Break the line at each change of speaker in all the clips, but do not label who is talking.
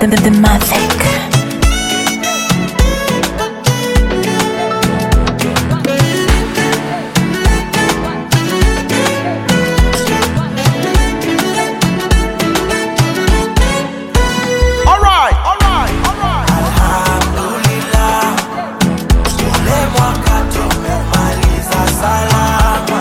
the, the, the Mavic.
Alright, alright, alright.
Alhamdulillah, ule mwaka tumemaliza salama.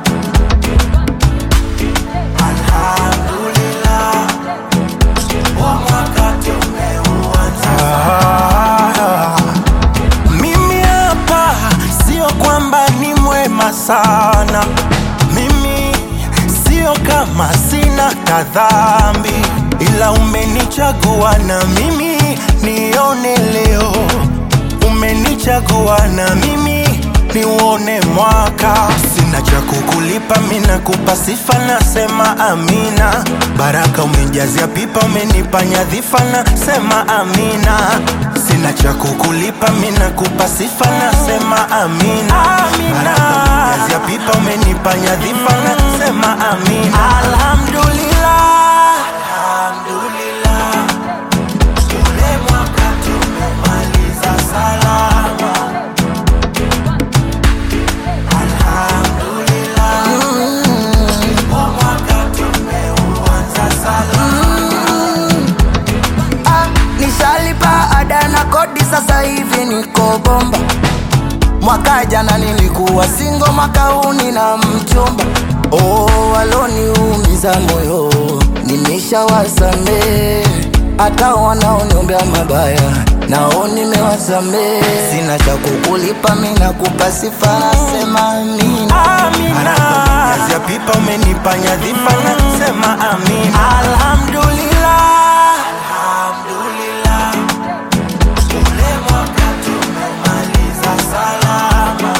Alhamdulillah, huu mwaka tumeuanza salama. Mimi hapa sio kwamba ni mwema sana, mimi sio kama sina kadhambi, ila umenichagua na mimi nione leo, umenichagua na mimi niuone mwaka. Sina cha kukulipa, mimi nakupa sifa, nasema amina. Baraka umejazia pipa, umenipa nyadhifa, nasema amina. Sina cha kukulipa, mimi nakupa sifa, nasema amina. Baraka umejazia pipa, umenipa nyadhifa, nasema amina. Alhamdulillah, alhamdulillah. Ule mwaka tumemaliza salama. Alhamdulillah. Huu mwaka tumeuanza salama.
Ah, nishalipa ada na kodi sasa hivi niko bomba mwaka jana nilikuwa singo mwaka huu nina mchumba oh, waloniumiza moyo nimeshawasamee hata wanaoniombea mabaya nao nimewasamee sina cha kukulipa mi nakupa sifa nasema amina
Amina. Jazia pipa umenipa nyadhifa nasema amina. Alhamdulillah. Alhamdulillah. Ule mwaka tumemaliza salama.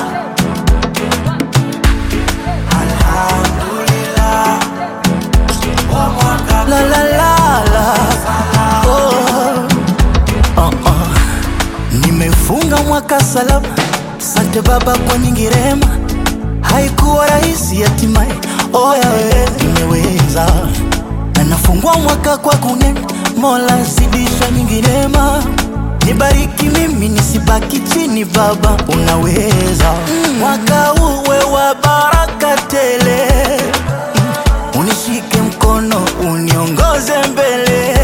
Alhamdulillah. Huu mwaka
la la la la oh. Oh, oh. Nimefunga mwaka salama, sante Baba kwa nyingi rehema. Haikuwa rahisi hatimaye, oya we nimeweza, na nafungua mwaka kwa kunena, Mola zidisha nyingi neema, nibariki mimi nisibaki chini, Baba unaweza. Mwaka uwe wa baraka tele unishike mkono uniongoze mbele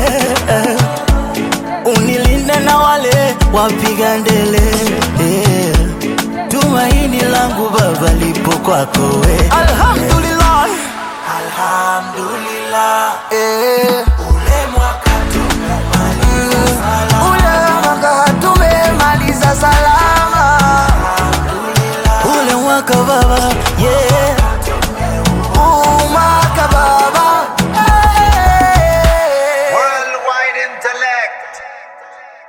unilinde na wale wapiga ndele eh. tumaini langu baba lipo kwako we alhamdulillah
Alhamdulillah.
eh.
Ule mwaka tumemaliza salama.
ule mwaka tumemaliza salama ule mwaka baba yeah.